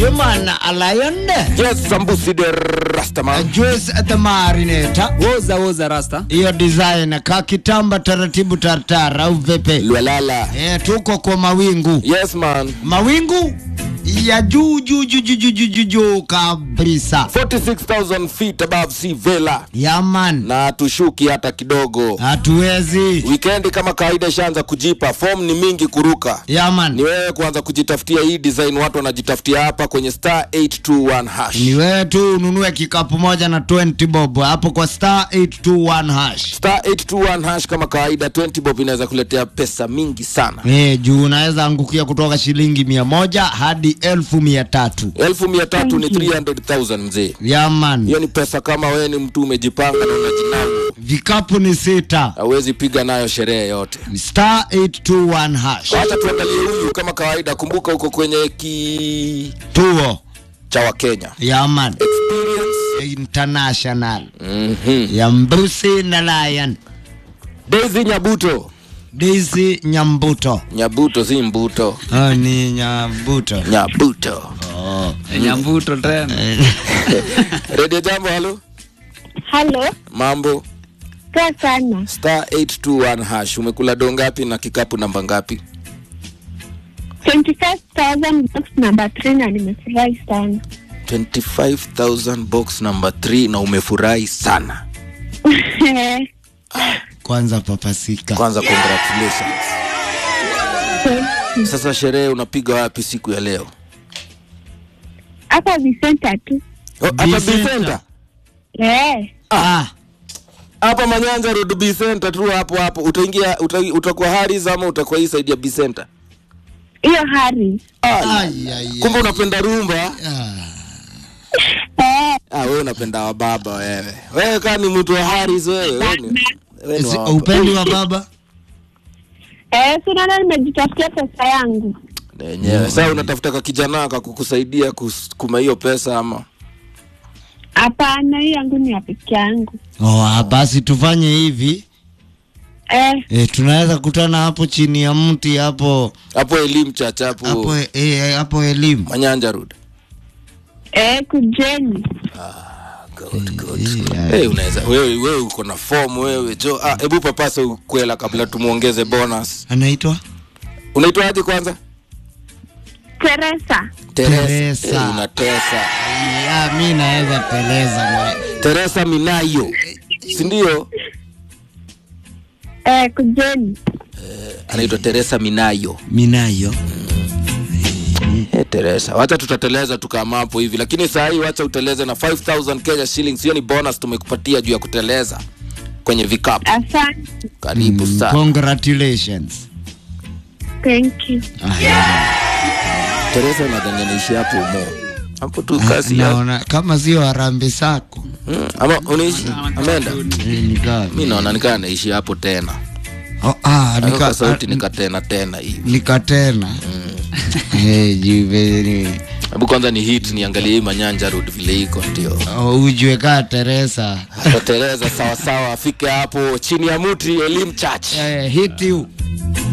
Human Lion. Yes, Sambusi de Rastaman. Juice at the Marinator. woza woza rasta Hiyo design kakitamba taratibu tartar au vipi? Lwalala. Eh, tuko kwa mawingu. Yes, man. Mawingu ya juu juu juu juu juu juu juu juu kabisa. 46,000 feet above sea vela. Yaman. Na tushuki hata kidogo. Hatuwezi. Wikendi kama kawaida ishaanza kujipa, form ni mingi kuruka. Ni Yaman. wewe kuanza kujitafutia hii design watu wanajitafutia hapa kwenye star 821 hash. Ni wewe tu ununue kikapu moja na 20 bob hapo kwa star 821 hash. Star 821 hash kama kawaida 20 bob inaweza kuletea pesa mingi sana. Eh, juu unaweza angukia kutoka shilingi mia moja hadi elfu mia tatu. elfu mia tatu ni 300,000 mzee. Yaman. Hiyo ni pesa kama wewe ni mtu umejipanga na unajinau, Vikapu ni sita. hauwezi piga nayo sherehe yote. Star 821 hash. Wacha tuangalie huyu kama kawaida. Kumbuka uko kwenye ki Tuo. cha Wakenya Yaman. experience. International. Mhm. Ya Mbusi na Lion. Daisy Nyabuto, Daisy Nyambuto. Nyabuto si Mbuto, Oh, ni Nyambuto. Nyabuto. nyambuto tena Radio Jambo, halo, Halo, mambo. poa sana. Star 821 hash, umekula do ngapi na kikapu namba ngapi? 25,000 box number 3 na nimefurahi sana. 25000 box number 3 na umefurahi sana. Kwanza papasika. Kwanza congratulations. Sasa sherehe unapiga wapi siku ya leo? Hapa Vicenta tu. Oh, Hapa Bicenter. Bicenter. Eh, Ah, Hapa Manyanja Road Bicenter tu hapo hapo. Utaingia uta, utakuwa Haris ama utakuwa hii side ya Bicenter? hiyo hari. ai, ai, Kumbe unapenda rumba? Eh, Ah, wewe unapenda wa baba wewe. Wewe kama ni mtu wa Haris wewe. Wewe ni, wewe ni Si- wa upendi wa baba? eh, sinaona nimejitafutia pesa yangu. Yenyewe. Sasa unatafuta ka kijana kakukusaidia kusukuma hiyo pesa ama? Hapana, hii yangu ni ya peke yangu. Oh, ah, basi tufanye hivi. Eh, E, tunaweza kutana hapo chini ya mti hapo Hapo elimu chacha hapo hapo e, hapo elimu. Manyanja Road. eh, kujeni. Good, good. Hey, unaweza wewe wewe uko na form wewe jo. Ah, hebu papasa ukwela kabla tumuongeze bonus. Anaitwa Unaitwaje kwanza? Teresa. Teresa. Eh, unatesa. ya mi naweza teleza na Teresa Minayo. Si ndio? Eh, kujeni. Anaitwa Teresa Minayo. minayo. Eh, Teresa. Wacha tutateleza tukama hapo hivi. Lakini saa hii wacha uteleze na 5000 Kenya shillings. Hiyo ni bonus tumekupatia juu ya kuteleza kwenye vikapu. Asante. Karibu sana. Congratulations. Thank you. Teresa nadhani anaishi hapo umo. Hapo tu kazi ya. Naona kama sio harambe sako. Hmm, ama unaishi ameenda? Eh, nika Mimi naona nikaa anaishi hapo tena. oh, ah, Nika nika sauti nika tena tena hivi. nika tena. Eh, jive ni Hebu kwanza ni hit niangalie hii Manyanja Road vile iko ndio. oh, ujue kaa Teresa. Atatereza sawa sawa afike hapo chini ya mti Elimu Church. Eh, hit you.